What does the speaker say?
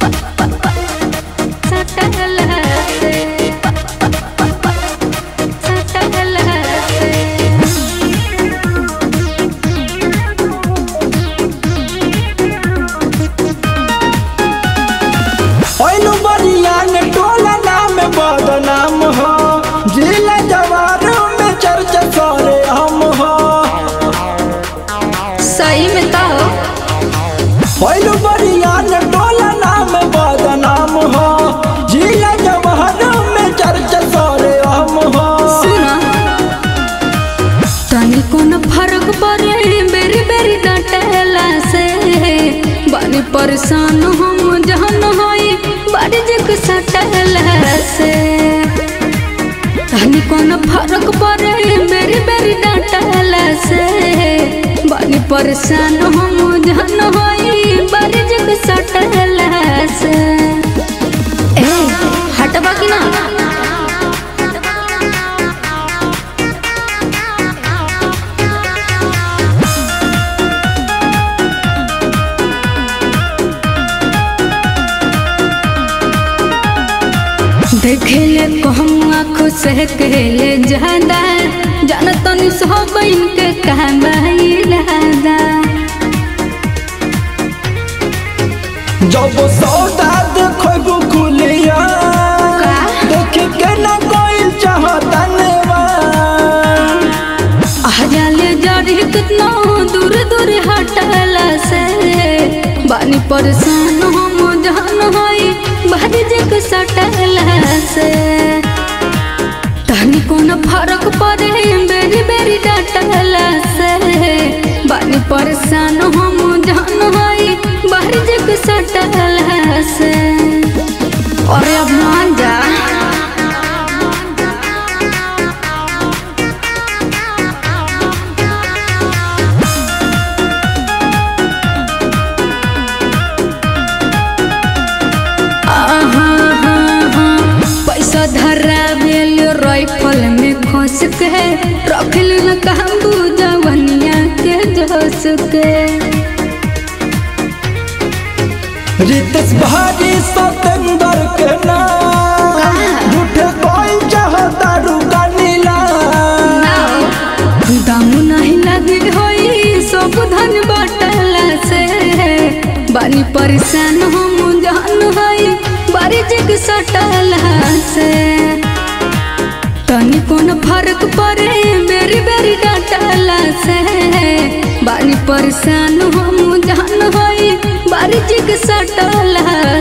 ओइनु बरियान टोला नाम बदनाम हो जिला जवार में चर्चा करे हम हो सही में तो ओइनु बरियान टोला नाम बदनाम हो जिला जवार में चर्चा करे हम हो सुना तनी कोन फर्क पड़े बेरी बेरी डांटेला से बानी परेशान हम जहन होई बाड़ी जक सटला से तनी कोन फर्क पड़े बेरी बेरी डांटेला से बानी परेशान हम जहन होई बाड़ी जक सटला से ए हटबा कि ना देखेले कहम आँखों से कहले ज्यादा जान तनी सब इनके कहबाई रहदा जब सौदा देखो खुलिया देख के न कोई चाहतने आ जाले जड़ी कितना दूर दूर हटला से बानी परेशान हम जान होई बाहर जग सटला से तनी कोन फर्क पड़े बेरी बेरी डांटला से बानी परेशान हम जान होई बाहर जग सटला से अरे अब मान जा पैसा धरा बेल राइफल में खोस के रखल न काबू जवनिया के जोश के रितेश भारी सतेंद्र के नाम झूठे कोई चाहता रुका नीला दाम नहीं लगे होई सब धन बाटला से बानी परेशान हम जान होई बारी जग सटला से तनी कोन फर्क पड़े बेरी बेरी डांटला से बानी परेशान हम जान होई बारी जग सटला